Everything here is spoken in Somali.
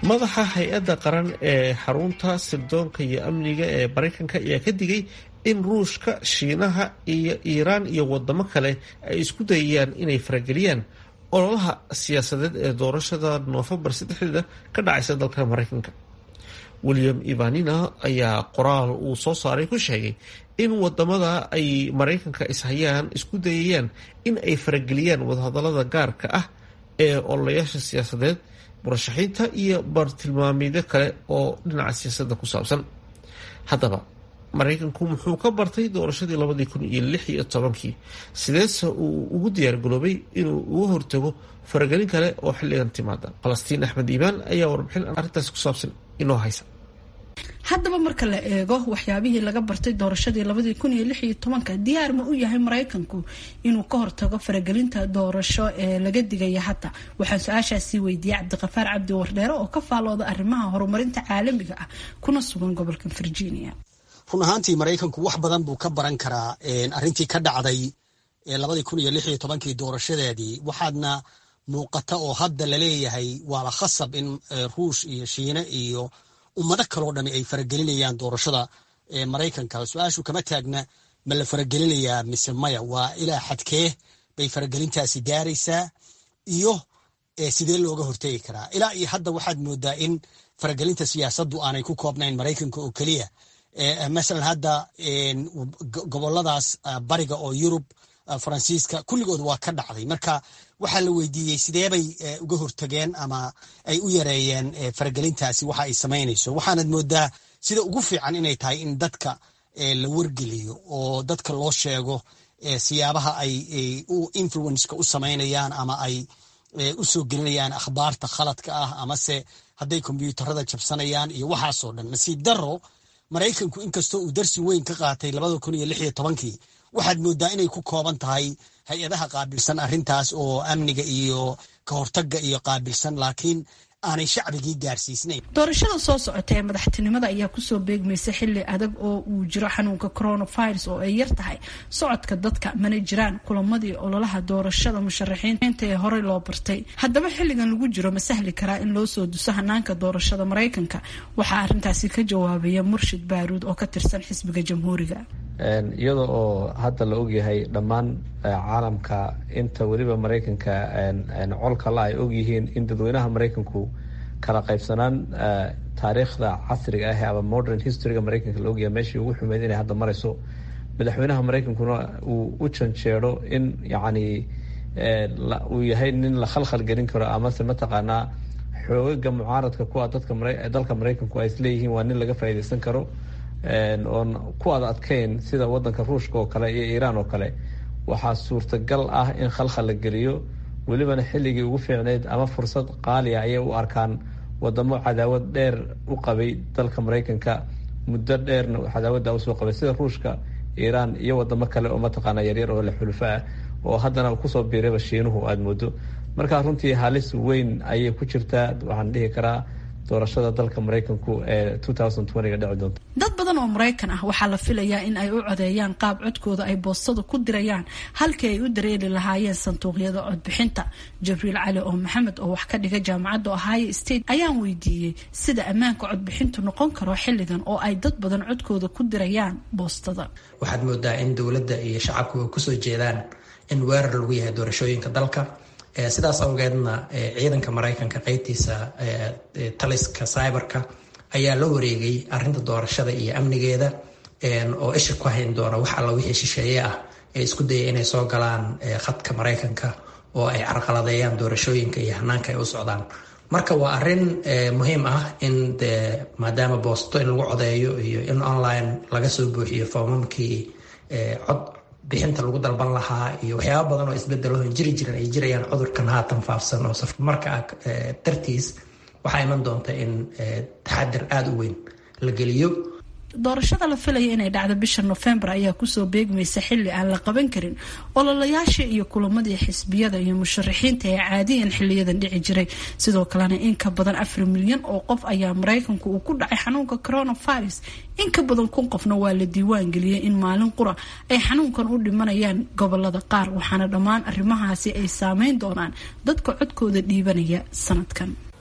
madaxa hay-adda qaran ee xarunta sirdoonka iyo amniga ee maraykanka ayaa ka digay in ruushka shiinaha iyo iiraan iyo wadamo kale ay isku dayayaan inay farageliyaan ololaha siyaasadeed ee doorashada noofembar saddexdeeda ka dhacaysa dalka maraykanka william ivanina ayaa qoraal uu soo saaray ku sheegay in wadamada ay maraykanka ishayaan isku dayayaan in ay farageliyaan wadahadalada gaarka ah ee ololayaasha siyaasadeed murashaxiinta iyo bartilmaameedyo kale oo dhinaca siyaasadda ku saabsan haddaba maraykanku muxuu ka bartay doorashadii labadii kun iyo lix iyo tobankii sideese uu ugu diyaargaroobay inuu uga hortago faragelin kale oo xilligan timaada falastiin axmed iimaan ayaa warbixin arrintaasi ku saabsan inoo haysa haddaba marka la eego waxyaabihii laga bartay doorashadii labadii kun iyo lix iyo tobanka diyaar ma u yahay maraykanku inuu ka hortago faragelinta doorasho ee laga digaya hadda waxaan su-aashaasii weydiiyey cabdiqafaar cabdi wardheere oo ka faalooda arrimaha horumarinta caalamiga ah kuna sugan gobolka virginia run ahaantii maraykanku wax badan buu ka baran karaa arrintii ka dhacday labadii kun iyo lix iyo tobankii doorashadeedii waxaadna muuqata oo hadda laleeyahay waaba khasab in ruush iyo shiine iyo ummado kaloo dhami ay faragelinayaan doorashada maraykanka su-aashu kama taagna ma la faragelinayaa mise maya waa ilaa xadkee bay faragelintaasi gaaraysaa iyo sidee looga hortegi karaa ilaa iyo hadda waxaad moodaa in faragelinta siyaasaddu aanay ku koobnayn maraykanka oo keliya masalan hadda goboladaas bariga oo yurub faransiiska kulligood waa ka dhacday marka waxaa la weydiiyey sideebay uga hortageen ama ay u yareeyeen faragelintaasi waxa ay samaynayso waxaanad moodaa sida ugu fiican inay tahay in dadka la wargeliyo oo dadka loo sheego siyaabaha ay influenceka u samaynayaan ama ay u soo gelinayaan akhbaarta khaladka ah amase hadday kombyuutarada jabsanayaan iyo waxaasoo dhan nasiib daro maraykanku inkastoo uu darsi weyn ka qaatay labada kun iyo lix iyo tobankii waxaad moodaa inay ku kooban tahay hay-adaha qaabilsan arrintaas oo amniga iyo ka hortagga iyo qaabilsan laakiin aanay shacbigii gaarsiisnayn doorashada soo socota ee madaxtinimada ayaa kusoo beegmaysa xili adag oo uu jiro xanuunka coronavirus oo ay yar tahay socodka dadka mana jiraan kulamadii ololaha doorashada musharaxiinta ee horey loo bartay haddaba xilligan lagu jiro ma sahli karaa in loo soo duso hanaanka doorashada maraykanka waxaa arrintaasi ka jawaabaya murshid baaruud oo ka tirsan xisbiga jamhuuriga iyada oo hadda la ogyahay dhammaan caalamka inta weliba maraykanka colka la ay ogyihiin in dadweynaha maraykanku kala qaybsanaan taariikhda casriga ah ama modern historyga maraykanka la ogyahay meeshii ugu xumeyd inay hadda marayso madaxweynaha maraykankuna uu u janjeero in yacni uu yahay nin la khalkhal gelin karo amase mataqaanaa xoogaga mucaaradka kuwa dadka dalka maraykanku ay isleeyihiin waa nin laga faa'iideysan karo oon ku ad adkeyn sida wadanka ruushka oo kale iyo iiraan oo kale waxaa suurtagal ah in khalkhal la geliyo welibana xilligii ugu fiicneyd ama fursad qaaliya ayay u arkaan wadamo cadaawad dheer u qabay dalka maraykanka muddo dheerna cadaawadda usoo qabay sida ruushka iiraan iyo wadamo kale oo mataqaana yaryar oo la xulufo ah oo haddana kusoo biirayba shiinuhu aada moodo marka runtii halis weyn ayay ku jirtaa waxaan dhihi karaa doorashada dalka maraykanku ee ga dhici doonto dad badan oo maraykan ah waxaa la filayaa in ay u codeeyaan qaab codkooda ay boostada ku dirayaan halkii ay u dareeri lahaayeen sanduuqyada codbixinta jabriil cali oo maxamed oo wax ka dhiga jaamacadda ohio state ayaan weydiiyey sida ammaanka codbixintu noqon karo xilligan oo ay dad badan codkooda ku dirayaan boostada waxaad moodaa in dowladda iyo shacabku ay kusoo jeedaan in weerar lagu yahay doorashooyinka dalka sidaas awgeedna ciidanka maraykanka qeybtiisa taliska cyberka ayaa la wareegay arinta doorashada iyo amnigeeda oo isha ku hayn doona wax alla wixii shisheeye ah ee isku daya inay soo galaan khadka maraykanka oo ay carqaladeeyaan doorashooyinka iyo hanaanka ay u socdaan marka waa arin muhiim ah in de maadaama boosto in lagu codeeyo iyo in online laga soo buuxiyo foomamkii cod bixinta lagu dalban lahaa iyo waxyaaba badan oo isbedelo jiri jiran ay jirayaan cudurkan haatan faafsan oo marka dartiis waxaa iman doonta in taxadir aada u weyn la geliyo doorashada la filaya inay dhacdo bisha nofembar ayaa kusoo beegmaysa xili aan la qaban karin ololayaasha iyo kulamadii xisbiyada iyo musharaxiinta ee caadiyan xiliyadan dhici jiray sidoo kalena in ka badan afar milyan oo qof ayaa maraykanku uu ku dhacay xanuunka coronavirus in ka badan kun qofna waa la diiwaan geliyey in maalin qura ay xanuunkan u dhimanayaan gobolada qaar waxaana dhammaan arrimahaasi ay saameyn doonaan dadka codkooda dhiibanaya sanadkan